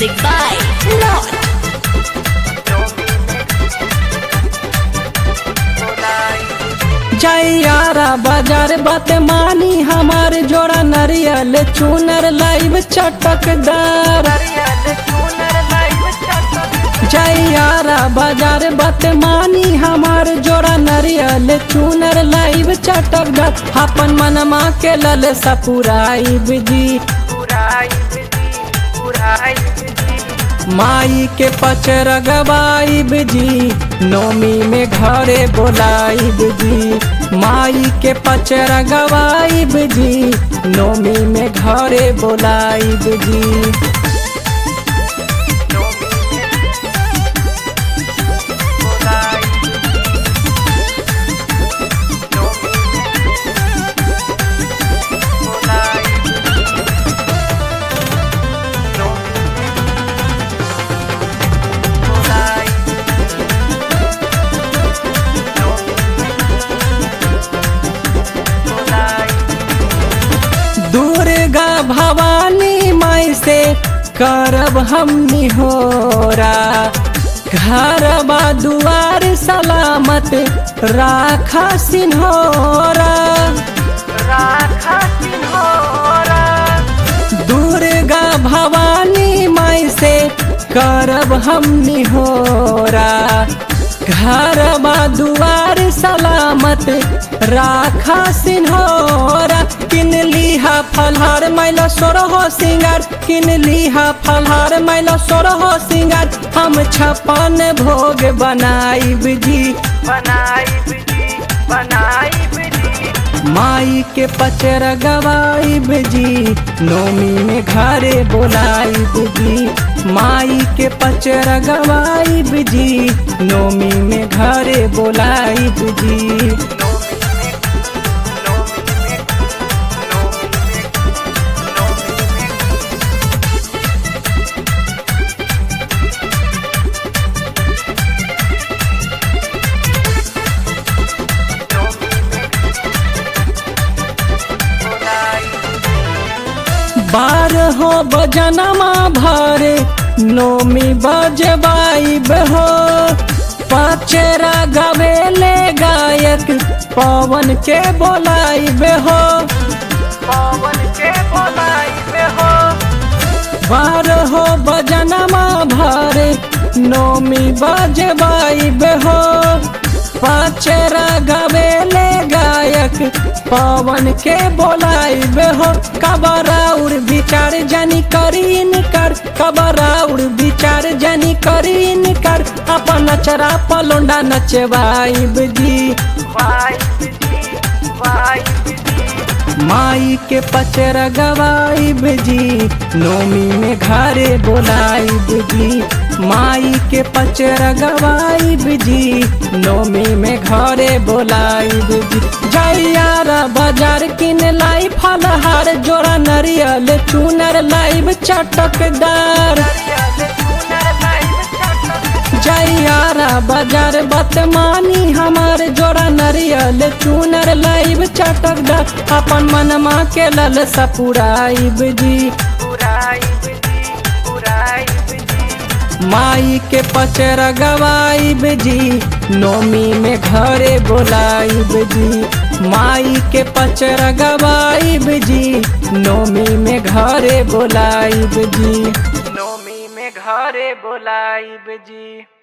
Music by Lord. जैयारा बाजार बात मानी हमार जोड़ा नरियल चूनर लाइव चटकदार जैयारा बाजार बात मानी हमार जोड़ा नरियल चूनर लाइव चटकदार अपन मनमा के लल सपुराई जी माई के पचर गवाइब जी नोमी में घरे बोलाइब जी माई के पचर गवाइब जी नोमी में घरे बोलाइब जी दुर्गा भवानी माई से करब हमनी होरा घरबा दुआर सलामत राखा सिन्होरा दुर्गा भवानी माई से करब हमनी होरा घरबा दुआर सलामत राखा सिन्होरा किन लीहा फलहार मैला सोरहो सिंगार किन लीहा फलहार मैला सोरहो सिंगार हम छपन भोग बनाइब जी माई के पचर गवाइब जी नोमी में घरे बोलाइब जी माई के पचर गवाइब जी नोमी में घरे बोलाइब जी बारहो बजनमा भरे नोमी बजबाइब हो पचरा गवेले गायक पवन के बोलाइब हो बारहो बजनमा भरे नोमी बजबाइब हो पचरा गवेले गायक पवन के बोलाइब हो कबराउर विचार जनी करीन कर कबराउर विचार जनी करीन कर अपन नचरा पलोंडा नचवाइब जी माई के पचर गवाइब जी नोमी में घरे बोलाइब जी माई के पचर गवाइब जी नोमी में घरे बोलाइब जी जैयारा बाजार किन लाई फलहार जोड़ा नरियल चूनर लाइब चटकदार जैयारा बाजार बतमानी हमार जोड़ा नरियल चूनर लाइब चटकदार अपन मनमा के लल सपुराइब जी माई के पचर गवाइब जी नोमी में घरे बोलाइब जी माई के पचर गवाइब जी नोमी में घरे बोलाइब जी नोमी में घरे बोलाइब जी